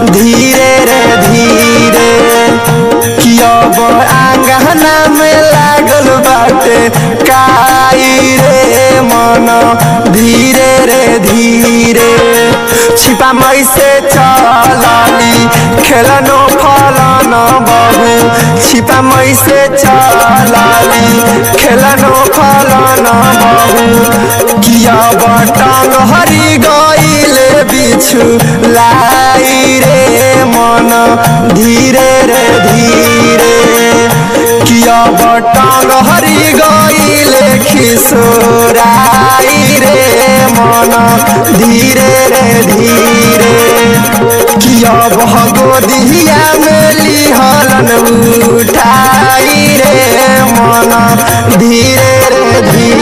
धीरे रे धीरे कि अब आंगना में लागल बाटे काई रे मन धीरे रे धीरे छिपा मई से चलाली खेलनो फलन बहु छिपा मई से चलाली खेलनो फलन बहु किया बटंग हरी गईले बिछु लाई रे मन धीरे रे धीरे किया बटंग हरी गईले खिसोराई रे मन धीरे रे धीरे किया बह गोदिया में लिहलन उठाई रे मन धीरे रे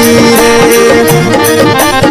धीरे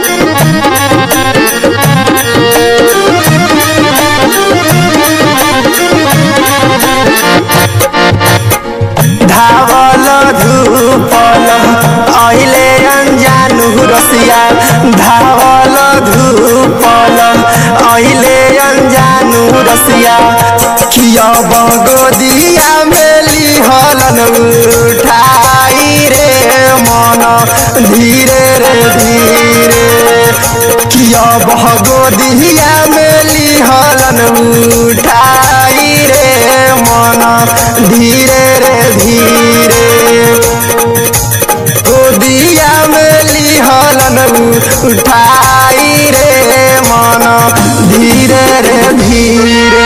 धावल धूपल अहिले अनजानु रसिया धावल धूपल अहिले अनजानु रसिया किया बगोदिया मेली हलन उठाई रे मन धीरे रे धीरे किया बगोदिया मेली हलन उठाई रे मन धीरे रे धीरे गोदिया में लिहलन उठाई रे मन धीरे रे धीरे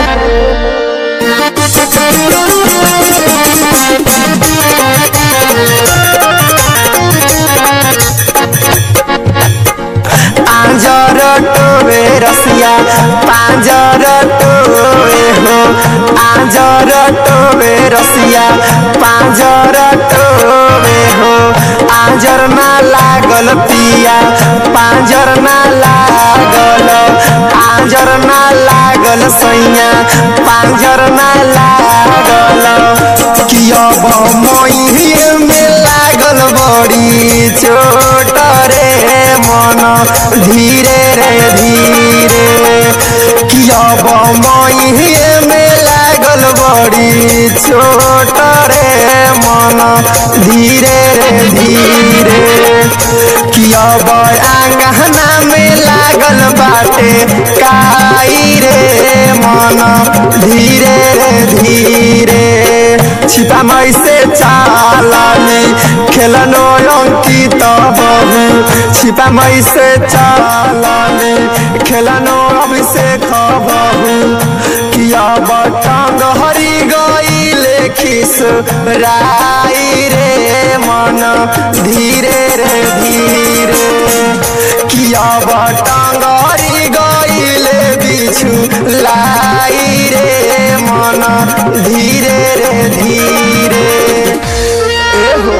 आंजर टोवे रसिया पांजर टोवे हो आंजर टोवे रसिया पांजर टोवे हो आंजर ना लागल पिया पांजर ना लागल आंजर ना लागल सैया पांजर ना लागल किया बमई में लागल बड़ी चोट रे मन धीरे रे धीरे किया बमई में लागल बड़ी छोट रे मन धीरे रे धीरे किया आंगना में लागल बाटे काई रे मन धीरे रे धीरे छिपा मई से चालानी खेलनो अंकित बहु छिपा मई से चालानी खेलनो अभिषेक बहु किया बटंग हरी गईले खिस राई रे मन धीरे रे धीरे किया बटंग हरी गईले बिछु लाई रे मन धीरे रे धीरे एहो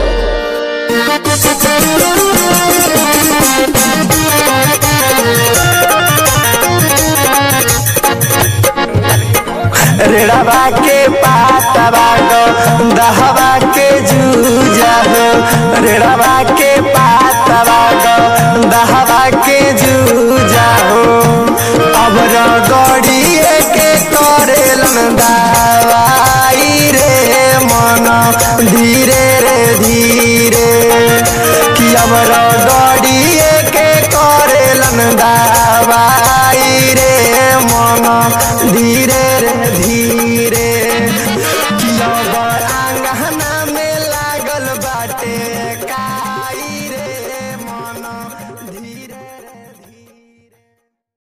रेड़ावा के पातवा गो दहवा के जूजा हो रेड़ावा के पातवा गो दहवा के जूजा हो अब रगड़िए के करेलन दवाई रे मन धीरे रे धीरे कि अब रगड़िए के करेलन दवाई रे मन धीरे रे धीरे